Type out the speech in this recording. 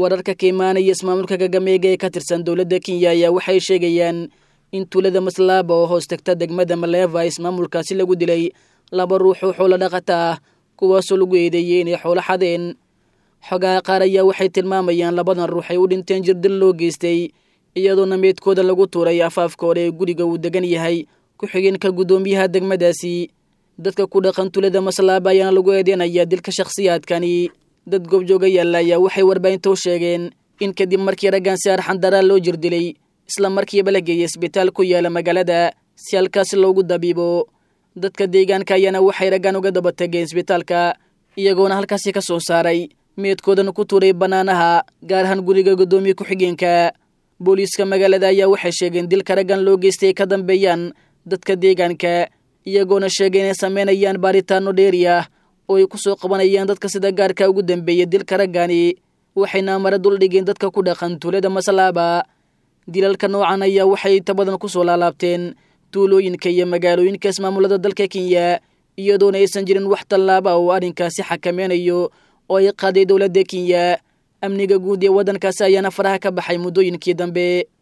wararka ka imaanaya ismaamulka kagameega ee ka tirsan dowladda kenya ayaa waxay sheegayaan in tuulada maslaaba oo hoos tagta degmada maleeva ismaamulkaasi lagu dilay laba ruux oo xoolo dhaqata ah kuwaasoo lagu eedeeyey inay xoolo xadeen xogaha qaar ayaa waxay tilmaamayaan labadan ruux ay u dhinteen jirdil loo geystay iyadoona meydkooda lagu tuuray afaafka hore ee guriga uu degan yahay ku-xigeenka guddoomiyaha degmadaasi dadka ku dhaqan tulada maslaaba ayaana lagu eedeynayaa dilka shakhsiyaadkani dad goobjooga yaalla ayaa waxay warbaahinta u sheegeen in kadib markii raggan si arxandaraa loo jirdilay isla markiiba la geeyay isbitaal ku yaala magaalada si halkaasi loogu dabiibo dadka deegaanka ayaana waxay raggan uga daba tageen isbitaalka iyagoona halkaasi ka soo saaray meedkoodana ku tuuray bannaanaha gaar ahaan guriga guddoomiye ku-xigeenka booliiska magaalada ayaa waxay sheegeen dilka raggan loo geystay ay ka dambeeyaan dadka deegaanka iyagoona sheegay inay sameynayaan baaritaano dheeri ah oo ay ku soo qabanayaan dadka sida gaarka ugu dambeeya dilka raggani waxayna mara duldhigeen dadka ku dhaqan tuulada maslaaba dilalka noocan ayaa waxay inta badan ku soo laalaabteen tuulooyinka iyo magaalooyinka ismaamulada dalka kenya iyadoona aysan jirin wax tallaaba oo arrinkaasi xakameynayo oo ay qaaday dowladda kenya amniga guud ee waddankaasi ayaana faraha ka baxay muddooyinkii dambe